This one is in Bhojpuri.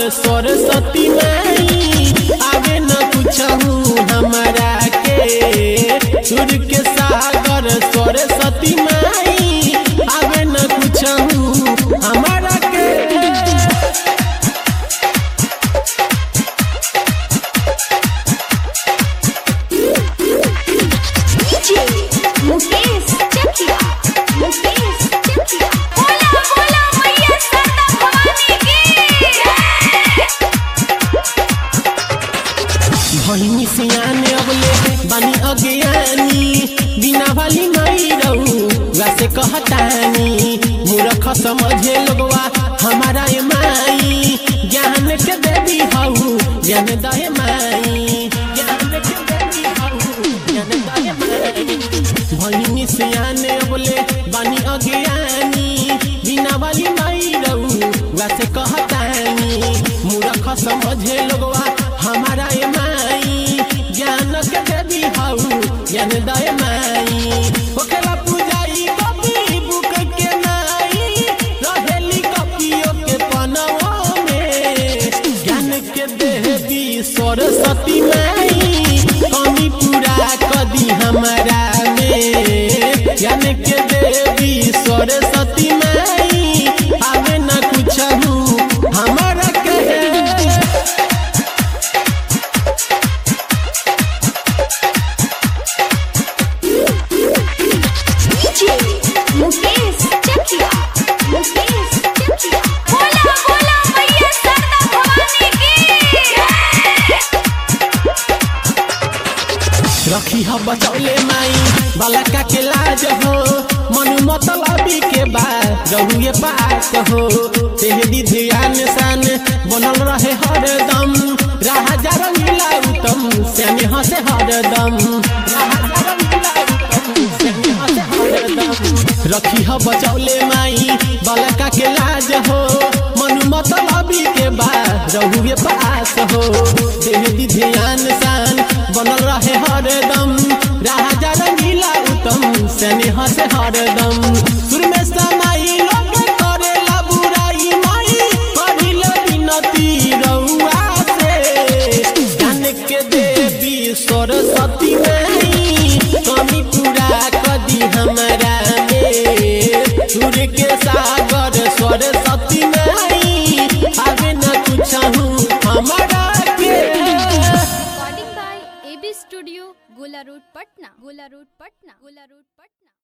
सरस्वती माई आवे न कुछहू हमारा के सुर के सागर सरस्वती माई आवे न कुछहू हमारा के डीजे मुकेश चकिया मुकेश चकिया बोला बोला मैया सरदा भवानी की भैनी सियाने अबले बानी अज्ञानी बिना वाली नहीं रहू वैसे कहतानी मूर्ख समझे लोगवा हमारा ये माई ज्ञान के देवी हऊ ज्ञान दहे माई ज्ञान के देवी हऊ ज्ञान दहे माई भैनी सियाने अबले बानी अज्ञानी बिना वाली नहीं रहू वैसे कहतानी मूर्ख समझे लोगवा हमारा ये माई ज्ञान के देवी हऊ ज्ञान दय माई ओकरा पूजाई कॉपी बुक के नाई रहेली कॉपियो के पनवा में ज्ञान के देवी सरस्वती माई कमी पूरा कदी हमारा में ज्ञान के देवी सरस्वती माई आवे न कुछहू हमारा के डीजे मुकेश चकिया मुकेश चकिया बोला बोला मैया सरदा भवानी की रखी ह बचौले माई बालका के लाज हो मनु मतलबी के बाद रहुए पास हो तेहरी ध्यान सान बनल रहे हरदम राजा रंगीला उत्तम श्यामी हसे हरदम राजा रंगीला उत्तम श्यामी हसे हरदम रखी ह बचौले माई बालका के लाज हो मनु मतलबी के बाद रहुए पास हो तेहरी ध्यान सान बनल रहे हरदम राजा रंगीला उत्तम स्नेह से हरदम सुर में समाई लोग करेला बुराई माई करिल विनती रउआ से ज्ञान के देवी सरस्वती माई कमी पूरा कदी हमारा में सुर के सागर सरस्वती माई आगे न कुछहू हमारा के recording by AB studio Gola road Patna Gola road Patna Gola road Patna